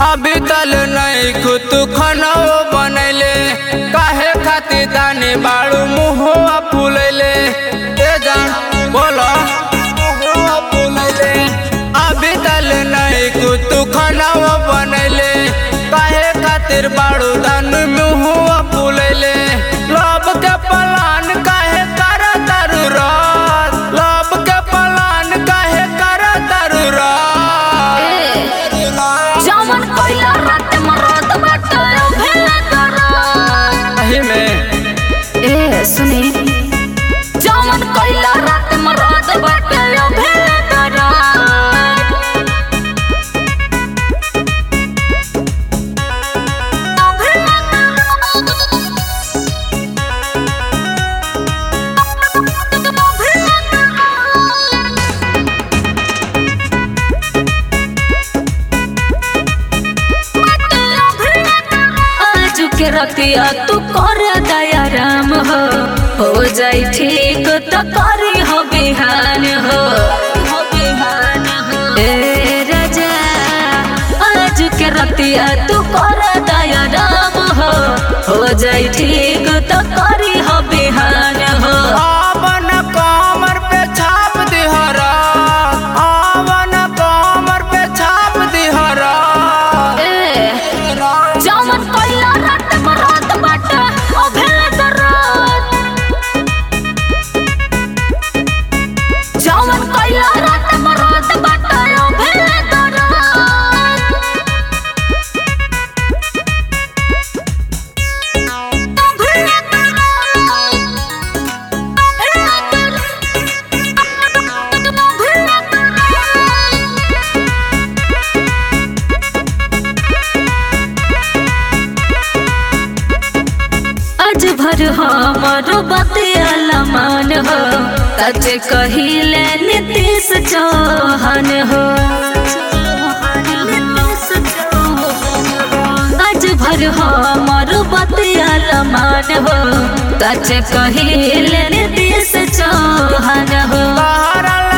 अभी तल नहीं खुद खाना बनैले काहे खातिर दानी बाड़ू मुहुआ फूलैले ए जान बोलो मुहुआ फूलैले अभी तल नहीं खुद खाना बनैले काहे खातिर बाड़ू दान मुहुआ फूलैले लब के पलान काहे कर तरु रात लब के पलान काहे कर तरु रात जवन कोइला रात मरद बाटे भेले करा सही में ए सुनी जवन कोइला रात मरद बाटे भेले करा आज के रतिया तू कर दया राम हो हो जाई ठीक तो करी हो बिहान हो हो बिहान हो ए राजा आज के रतिया तू कर दया राम हो हो जाई ठीक तो करी हो बिहान हो आवन कमर पे छाप दिहरा आवन कमर पे छाप दिहरा ए जवन कोइला रात मरद बाटे ओ भेले दरद जवन कोइला रात मरद बाटे ओ भेले दरद आज भर हमर बतिया मान हो सच कहिले नीतीश चौहान हो आज भर हमर बतिया मान हो सच कहिले नीतीश चौहान हो तहरा